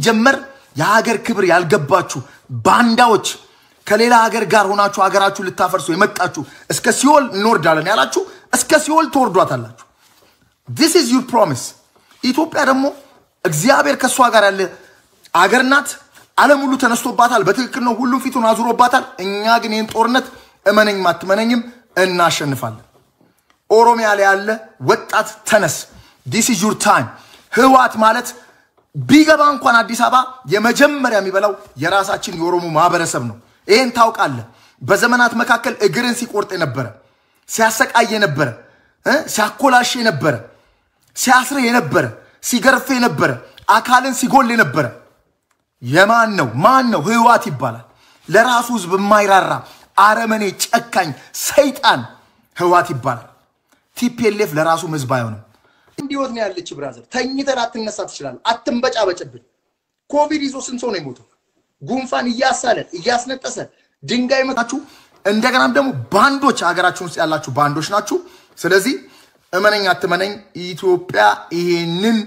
ሲጀመር የሀገር ክብር ያልገባችሁ ባንዳዎች ከሌላ ሀገር ጋር ሆናችሁ ሀገራችሁ ልታፈርሱ የመጣችሁ እስከ ሲኦል እንወርዳለን ያላችሁ እስከ ሲኦል ትወርዷታላችሁ። ዲስ ኢዝ ዩር ፕሮሚስ። ኢትዮጵያ ደግሞ እግዚአብሔር ከእሷ ጋር ያለ አገር ናት። ዓለም ሁሉ ተነስቶባታል። በትክክል ነው። ሁሉም ፊቱን አዙሮባታል። እኛ ግን ይህን ጦርነት እመነኝ ማትመነኝም እናሸንፋለን። ኦሮሚያ ላይ ያለ ወጣት ተነስ። ዲስ ኢዝ ዩር ታይም። ህወሓት ማለት ቢገባ እንኳን አዲስ አበባ የመጀመሪያ የሚበላው የራሳችን የኦሮሞ ማህበረሰብ ነው። ይህን ታውቃለህ። በዘመናት መካከል እግርን ሲቆርጥ የነበረ ሲያሰቃይ የነበረ እ ሲያኮላሽ የነበረ ሲያስር የነበረ ሲገርፍ የነበረ አካልን ሲጎል የነበረ የማን ነው? ማን ነው? ህወሓት ይባላል። ለራሱ ህዝብ የማይራራ አረመኔ፣ ጨካኝ ሰይጣን ህወሓት ይባላል። ቲፒኤልኤፍ ለራሱም ህዝብ አይሆንም። እንዲወት ነው ያለች ብራዘር። ተኝተን አትነሳ ትችላለህ። አትንበጫበጭብን። ኮቪድ ይዞ ስንት ሰው ነው የሞተው? ጉንፋን እያሳለን እያስነጠሰ ድንጋይ መታችሁ። እንደገናም ደግሞ ባንዶች ሀገራችን ውስጥ ያላችሁ ባንዶች ናችሁ። ስለዚህ እመነኝ አትመነኝ ኢትዮጵያ ይሄንን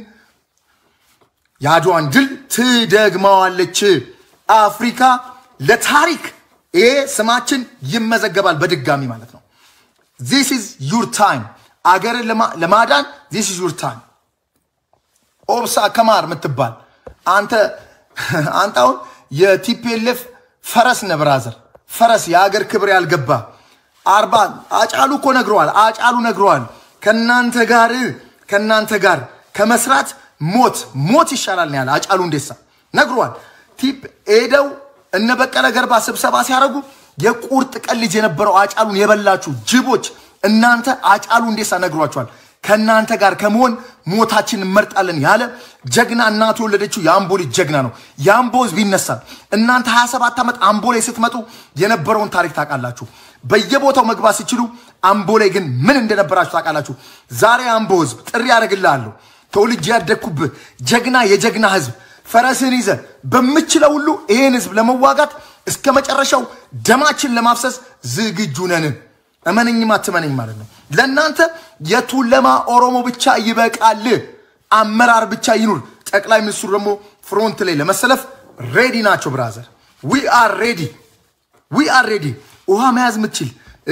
የአድዋን ድል ትደግመዋለች። አፍሪካ ለታሪክ ይሄ ስማችን ይመዘገባል በድጋሚ ማለት ነው። ዚስ ኢዝ ዩር ታይም። አገርን ለማ- ለማዳን ዚስ ኢዝ ዩር ታይም። ኦብሳ ከማር የምትባል አንተ አንተ አሁን የቲፒኤልኤፍ ፈረስ ነህ ብራዘር፣ ፈረስ የሀገር ክብር ያልገባ አርባ አጫሉ እኮ ነግረዋል። አጫሉ ነግረዋል። ከናንተ ጋር ከናንተ ጋር ከመስራት ሞት ሞት ይሻላል ነው ያለ አጫሉ እንዴሳ ነግረዋል። ቲፕ ሄደው እነ በቀለ ገርባ ስብሰባ ሲያደርጉ የቁርጥ ቀን ልጅ የነበረው አጫሉን የበላችሁ ጅቦች እናንተ አጫሉ እንዴሳ ነግሯቸዋል። ከእናንተ ጋር ከመሆን ሞታችን እንመርጣለን ያለ ጀግና እናቱ የወለደችው የአምቦ ልጅ ጀግና ነው። የአምቦ ህዝብ ይነሳል። እናንተ 27 ዓመት አምቦ ላይ ስትመጡ የነበረውን ታሪክ ታውቃላችሁ። በየቦታው መግባት ሲችሉ አምቦ ላይ ግን ምን እንደነበራችሁ ታውቃላችሁ። ዛሬ አምቦ ህዝብ ጥሪ ያደርግልሃለሁ። ተወልጄ ያደግኩብህ ጀግና የጀግና ህዝብ ፈረስህን ይዘህ በምችለው ሁሉ ይህን ህዝብ ለመዋጋት እስከ መጨረሻው ደማችን ለማፍሰስ ዝግጁ ነን። እመነኝም አትመነኝ ማለት ነው። ለእናንተ የቱለማ ኦሮሞ ብቻ ይበቃል፣ አመራር ብቻ ይኑር። ጠቅላይ ሚኒስትሩ ደግሞ ፍሮንት ላይ ለመሰለፍ ሬዲ ናቸው። ብራዘር ዊ አር ሬዲ ዊ አር ሬዲ። ውሃ መያዝ ምችል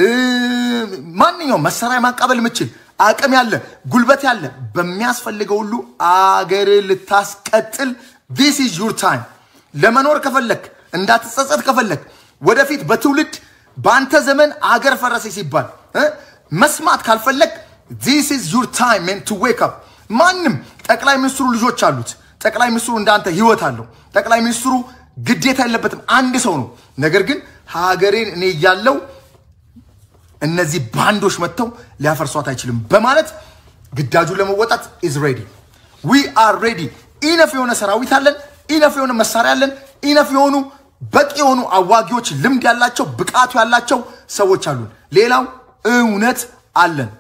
ማንኛውም መሳሪያ ማቃበል ምችል አቅም ያለ ጉልበት ያለ በሚያስፈልገው ሁሉ አገር ልታስቀጥል ዲስ ኢዝ ዩር ታይም። ለመኖር ከፈለክ እንዳትጸጸት ከፈለክ ወደፊት በትውልድ በአንተ ዘመን አገር ፈረሰ ሲባል እ መስማት ካልፈለግ ዚስ ኢዝ ዩር ታይም ሜን ቱ ዌክ አፕ። ማንም ጠቅላይ ሚኒስትሩ ልጆች አሉት። ጠቅላይ ሚኒስትሩ እንዳንተ ህይወት አለው። ጠቅላይ ሚኒስትሩ ግዴታ የለበትም። አንድ ሰው ነው። ነገር ግን ሀገሬን እኔ እያለው እነዚህ ባንዶች መጥተው ሊያፈርሷት አይችልም በማለት ግዳጁን ለመወጣት ኢዝ ሬዲ ዊ አር ሬዲ። ኢነፍ የሆነ ሰራዊት አለን። ኢነፍ የሆነ መሳሪያ አለን። ኢነፍ የሆኑ በቂ የሆኑ አዋጊዎች፣ ልምድ ያላቸው ብቃቱ ያላቸው ሰዎች አሉን። ሌላው እውነት አለን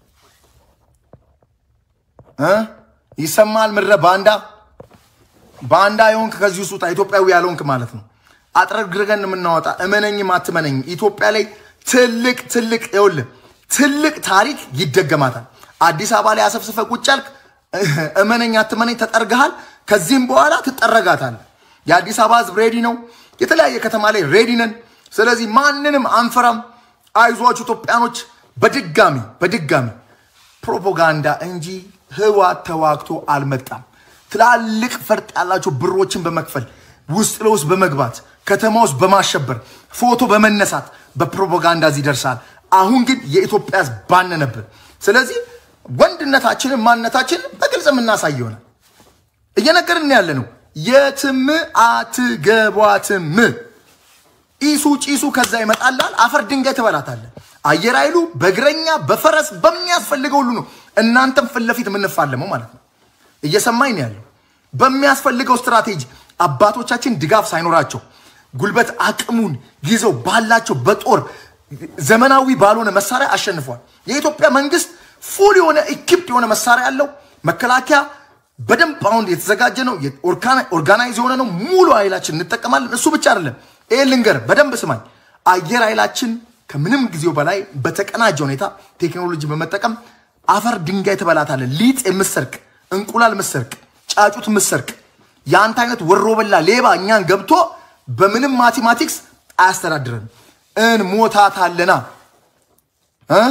እ ይሰማል ምድረ ባንዳ ባንዳ የሆንክ ከዚህ ውስጥ ውጣ። ኢትዮጵያዊ ያልሆንክ ማለት ነው። አጥረግርገን የምናወጣ እመነኝም አትመነኝም ኢትዮጵያ ላይ ትልቅ ትልቅ ይኸውልህ ትልቅ ታሪክ ይደገማታል። አዲስ አበባ ላይ አሰፍስፈ ቁጭ ያልክ እመነኝ አትመነኝ ተጠርገሃል። ከዚህም በኋላ ትጠረጋታለህ። የአዲስ አበባ ህዝብ ሬዲ ነው። የተለያየ ከተማ ላይ ሬዲ ነን። ስለዚህ ማንንም አንፈራም። አይዟችሁ ኢትዮጵያኖች። በድጋሚ በድጋሚ ፕሮፓጋንዳ እንጂ ህወሓት ተዋግቶ አልመጣም። ትላልቅ ፈርጥ ያላቸው ብሮችን በመክፈል ውስጥ ለውስጥ በመግባት ከተማ ውስጥ በማሸበር ፎቶ በመነሳት በፕሮፓጋንዳ እዚህ ደርሳል። አሁን ግን የኢትዮጵያ ህዝብ ባነነብን። ስለዚህ ወንድነታችንን ማንነታችንን በግልጽ የምናሳይ ይሆናል። እየነገርን ያለ ነው። የትም አትገቧትም። ኢሱ ጪሱ ከዛ ይመጣላል። አፈር ድንጋይ ትበላታለህ። አየር ኃይሉ በእግረኛ በፈረስ በሚያስፈልገው ሁሉ ነው እናንተም ፊት ለፊት የምንፋለመው ማለት ነው። እየሰማኝ ነው ያለው። በሚያስፈልገው ስትራቴጂ አባቶቻችን ድጋፍ ሳይኖራቸው ጉልበት አቅሙን ይዘው ባላቸው በጦር ዘመናዊ ባልሆነ መሳሪያ አሸንፏል። የኢትዮጵያ መንግስት ፉል የሆነ ኢኪፕድ የሆነ መሳሪያ ያለው መከላከያ በደንብ አሁን የተዘጋጀ ነው። ኦርጋናይዝ የሆነ ነው። ሙሉ ኃይላችን እንጠቀማለን። እሱ ብቻ አይደለም። ይህ ልንገር፣ በደንብ ስማኝ። አየር ኃይላችን ከምንም ጊዜው በላይ በተቀናጀ ሁኔታ ቴክኖሎጂ በመጠቀም አፈር ድንጋይ ትበላታለህ። ሊጥ የምሰርቅ እንቁላል ምሰርቅ ጫጩት ምሰርቅ የአንተ አይነት ወሮ በላ ሌባ እኛን ገብቶ በምንም ማቴማቲክስ አያስተዳድረን። እንሞታታለና እ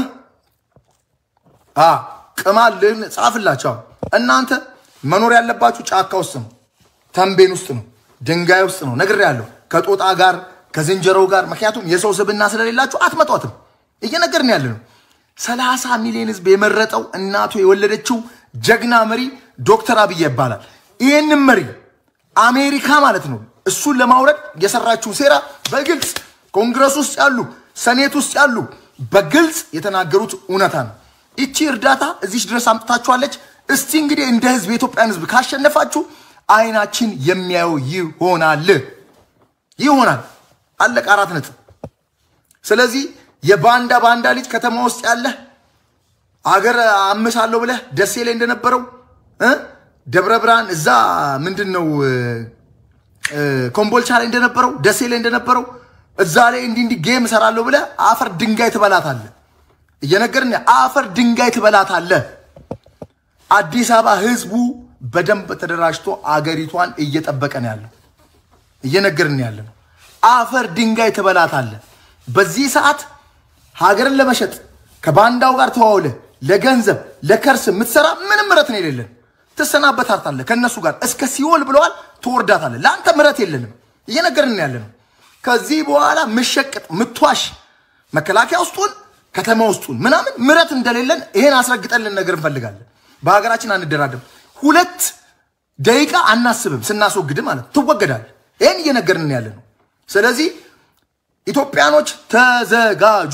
ቅማልን ጻፍላቸው። እናንተ መኖር ያለባችሁ ጫካ ውስጥ ነው፣ ተንቤን ውስጥ ነው፣ ድንጋይ ውስጥ ነው። ነግሬያለሁ። ከጦጣ ጋር ከዝንጀሮው ጋር ምክንያቱም የሰው ስብና ስለሌላችሁ አትመጧትም። እየነገርን ያለ ነው። ሰላሳ ሚሊዮን ህዝብ የመረጠው እናቱ የወለደችው ጀግና መሪ ዶክተር አብይ ይባላል። ይህንን መሪ አሜሪካ ማለት ነው እሱን ለማውረድ የሰራችው ሴራ በግልጽ ኮንግረስ ውስጥ ያሉ ሰኔት ውስጥ ያሉ በግልጽ የተናገሩት እውነታ ነው። ይቺ እርዳታ እዚች ድረስ አምጥታችኋለች። እስቲ እንግዲህ እንደ ህዝብ የኢትዮጵያን ህዝብ ካሸነፋችሁ አይናችን የሚያየው ይሆናል ይሆናል። አለቀ። አራት ነጥብ። ስለዚህ የባንዳ ባንዳ ልጅ ከተማ ውስጥ ያለህ አገር አምሳለሁ ብለህ ደሴ ላይ እንደነበረው ደብረ ብርሃን እዛ ምንድን ነው ኮምቦልቻ ላይ እንደነበረው ደሴ ላይ እንደነበረው እዛ ላይ እንዲህ እንዲህ ጌም እሰራለሁ ብለህ አፈር ድንጋይ ትበላታለህ። እየነገርን አፈር ድንጋይ ትበላታለህ። አዲስ አበባ ህዝቡ በደንብ ተደራጅቶ አገሪቷን እየጠበቀ ነው ያለው። እየነገርን ያለ ነው። አፈር ድንጋይ ትበላታለህ። በዚህ ሰዓት ሀገርን ለመሸጥ ከባንዳው ጋር ተዋውለ ለገንዘብ ለከርስ የምትሰራ ምንም ምረት ነው የሌለን። ትሰናበታታለህ ከእነሱ ጋር እስከ ሲኦል ብለዋል። ትወርዳታለህ። ለአንተ ምረት የለንም። እየነገርን ያለ ነው። ከዚህ በኋላ ምሸቅጥ ምትዋሽ መከላከያ ውስጡን ከተማ ውስጡን ምናምን ምረት እንደሌለን ይሄን አስረግጠን ልንነገር እንፈልጋለን። በሀገራችን አንደራደም። ሁለት ደቂቃ አናስብም። ስናስወግድ ማለት ትወገዳል። ይህን እየነገርን ያለ ነው። ስለዚህ ኢትዮጵያኖች ተዘጋጁ።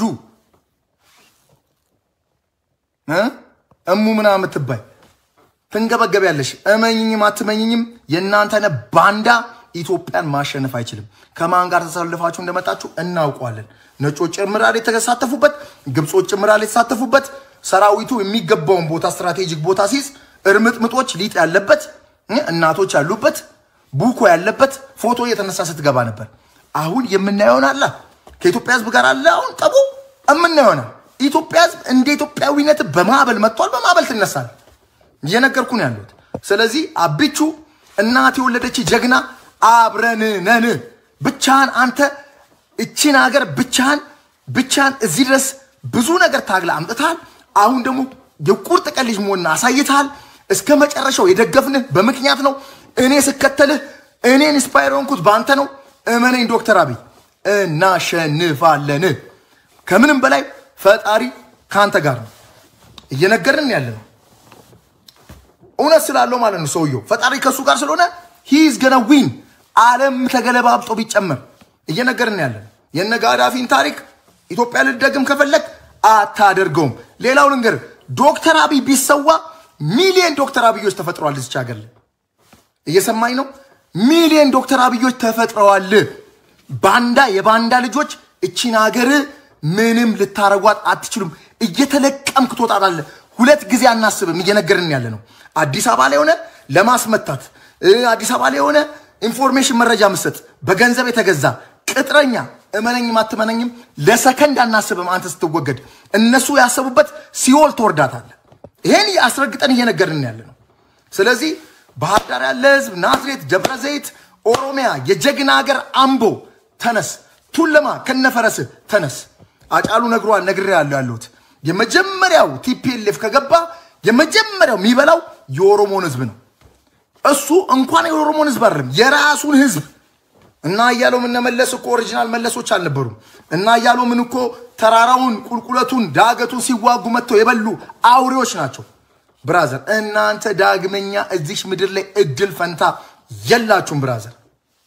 እሙ ምናምን የምትባይ ትንገበገቢያለሽ። እመኝኝም አትመኝኝም የእናንተነ ባንዳ ኢትዮጵያን ማሸነፍ አይችልም። ከማን ጋር ተሰልፋችሁ እንደመጣችሁ እናውቀዋለን። ነጮች ጭምራል የተሳተፉበት፣ ግብጾች ጭምራል የተሳተፉበት ሰራዊቱ የሚገባውን ቦታ ስትራቴጂክ ቦታ ሲይዝ እርምጥምጦች ሊጥ ያለበት እናቶች ያሉበት ቡኮ ያለበት ፎቶ እየተነሳ ስትገባ ነበር። አሁን የምናየውን አላ ከኢትዮጵያ ሕዝብ ጋር አለ አሁን ጠቡ የምናየሆነ ኢትዮጵያ ሕዝብ እንደ ኢትዮጵያዊነት በማዕበል መጥቷል። በማዕበል ትነሳል። እየነገርኩ ነው ያሉት። ስለዚህ አቢቹ እናት የወለደች ጀግና አብረን ነን። ብቻህን አንተ እቺን ሀገር ብቻህን ብቻህን እዚህ ድረስ ብዙ ነገር ታግለ አምጥተሃል። አሁን ደግሞ የቁርጥ ቀን ልጅ መሆንን አሳይተሃል። እስከ መጨረሻው የደገፍንህ በምክንያት ነው። እኔ ስከተልህ እኔ ኢንስፓየር ሆንኩት በአንተ ነው። እመነኝ ዶክተር አብይ እናሸንፋለን። ከምንም በላይ ፈጣሪ ከአንተ ጋር ነው። እየነገርን ያለ ነው እውነት ስላለው ማለት ነው። ሰውየው ፈጣሪ ከእሱ ጋር ስለሆነ ሂዝ ገነ ዊን ዓለም ተገለባብጦ ቢጨመር እየነገርን ያለ ነው። የነ ጋዳፊን ታሪክ ኢትዮጵያ ልደግም ከፈለግ አታደርገውም። ሌላው ልንገር፣ ዶክተር አብይ ቢሰዋ ሚሊዮን ዶክተር አብዮች ተፈጥረዋል እዚች ሀገር ላይ እየሰማኝ ነው። ሚሊዮን ዶክተር አብዮች ተፈጥረዋል። ባንዳ የባንዳ ልጆች እቺን ሀገር ምንም ልታረጓት አትችሉም። እየተለቀምክ ትወጣታለህ። ሁለት ጊዜ አናስብም። እየነገርን ያለ ነው። አዲስ አበባ ላይ ሆነ ለማስመታት አዲስ አበባ ላይ የሆነ ኢንፎርሜሽን መረጃ ምሰጥ በገንዘብ የተገዛ ቅጥረኛ እመነኝም አትመነኝም ለሰከንድ አናስብም። አንተ ስትወገድ እነሱ ያሰቡበት ሲኦል ትወርዳታለህ። ይሄን አስረግጠን እየነገርን ያለ ነው። ስለዚህ ባህር ዳር ያለ ህዝብ፣ ናዝሬት፣ ደብረ ዘይት፣ ኦሮሚያ የጀግና ሀገር አምቦ ተነስ፣ ቱለማ ከነፈረስ ተነስ። አጫሉ ነግሯል፣ ነግሬ ያለው ያለሁት የመጀመሪያው ቲፒኤልኤፍ ከገባ የመጀመሪያው የሚበላው የኦሮሞን ህዝብ ነው። እሱ እንኳን የኦሮሞን ህዝብ አይደለም የራሱን ህዝብ እና እያለው ምን መለስ እኮ ኦሪጂናል መለሶች አልነበሩም። እና እያለው ምን እኮ ተራራውን ቁልቁለቱን ዳገቱን ሲዋጉ መጥተው የበሉ አውሬዎች ናቸው። ብራዘር እናንተ ዳግመኛ እዚሽ ምድር ላይ እድል ፈንታ የላችሁም። ብራዘር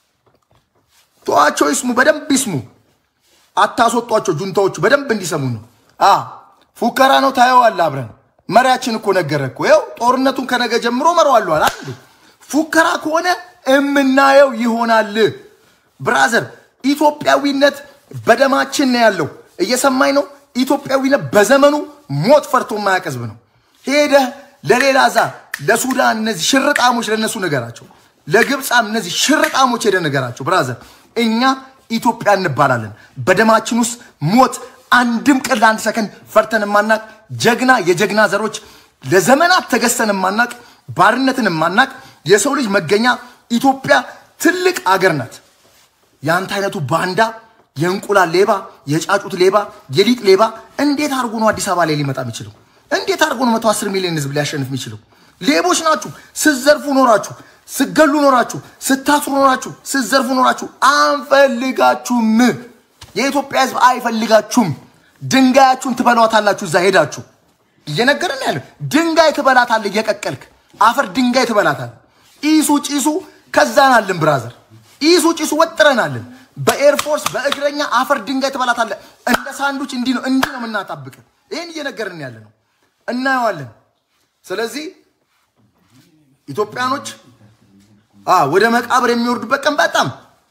ተዋቸው፣ ይስሙ፣ በደንብ ይስሙ። አታስወጧቸው። ጁንታዎቹ በደንብ እንዲሰሙ ነው። አ ፉከራ ነው። ታየዋለህ። አብረን መሪያችን እኮ ነገረ እኮ ይኸው ጦርነቱን ከነገ ጀምሮ መረዋለሁ አላ ፉከራ ከሆነ እምናየው ይሆናል። ብራዘር ኢትዮጵያዊነት በደማችን ነው ያለው። እየሰማኝ ነው። ኢትዮጵያዊነት በዘመኑ ሞት ፈርቶ የማያውቅ ህዝብ ነው። ሄደህ ለሌላ ዛ ለሱዳን እነዚህ ሽርጣሞች ለነሱ ነገራቸው፣ ለግብፃም እነዚህ ሽርጣሞች ሄደ ነገራቸው። ብራዘር እኛ ኢትዮጵያ እንባላለን። በደማችን ውስጥ ሞት አንድም ቀን ለአንድ ሰከንድ ፈርተን የማናቅ ጀግና የጀግና ዘሮች ለዘመናት ተገዝተን የማናቅ ባርነትን የማናቅ የሰው ልጅ መገኛ ኢትዮጵያ ትልቅ አገር ናት። የአንተ አይነቱ ባንዳ፣ የእንቁላል ሌባ፣ የጫጩት ሌባ፣ የሊጥ ሌባ እንዴት አድርጎ ነው አዲስ አበባ ላይ ሊመጣ የሚችለው? እንዴት አድርጎ ነው መቶ አስር ሚሊዮን ህዝብ ሊያሸንፍ የሚችለው? ሌቦች ናችሁ። ስትዘርፉ ኖራችሁ፣ ስትገሉ ኖራችሁ፣ ስታስሩ ኖራችሁ፣ ስትዘርፉ ኖራችሁ። አንፈልጋችሁም። የኢትዮጵያ ህዝብ አይፈልጋችሁም። ድንጋያችሁን ትበሏታላችሁ። እዛ ሄዳችሁ እየነገርን ያለ ድንጋይ ትበላታለህ፣ እየቀቀልክ አፈር ድንጋይ ትበላታለህ። ኢሱ ጭሱ ከዛናልን ብራዘር፣ ኢሱ ጭሱ ወጥረናልን። በኤርፎርስ በእግረኛ አፈር ድንጋይ ትበላታለህ። እንደ ሳንዱች እንዲህ ነው እንዲህ ነው የምናጣብቅ። ይህን እየነገርን ያለ ነው፣ እናየዋለን። ስለዚህ ኢትዮጵያኖች ወደ መቃብር የሚወርዱበት ቀን በጣም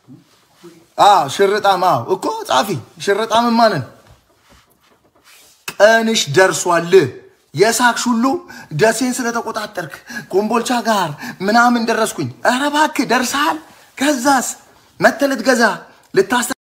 ሽርጣም እኮ ጻፊ ሽርጣም ማንን ቀንሽ ደርሷል። የሳቅሽ ሁሉ ደሴን ስለተቆጣጠርክ ኮምቦልቻ ጋር ምናምን ደረስኩኝ። ኧረ እባክህ ደርሰሃል። ከዛስ መተህ ልትገዛ ልታስ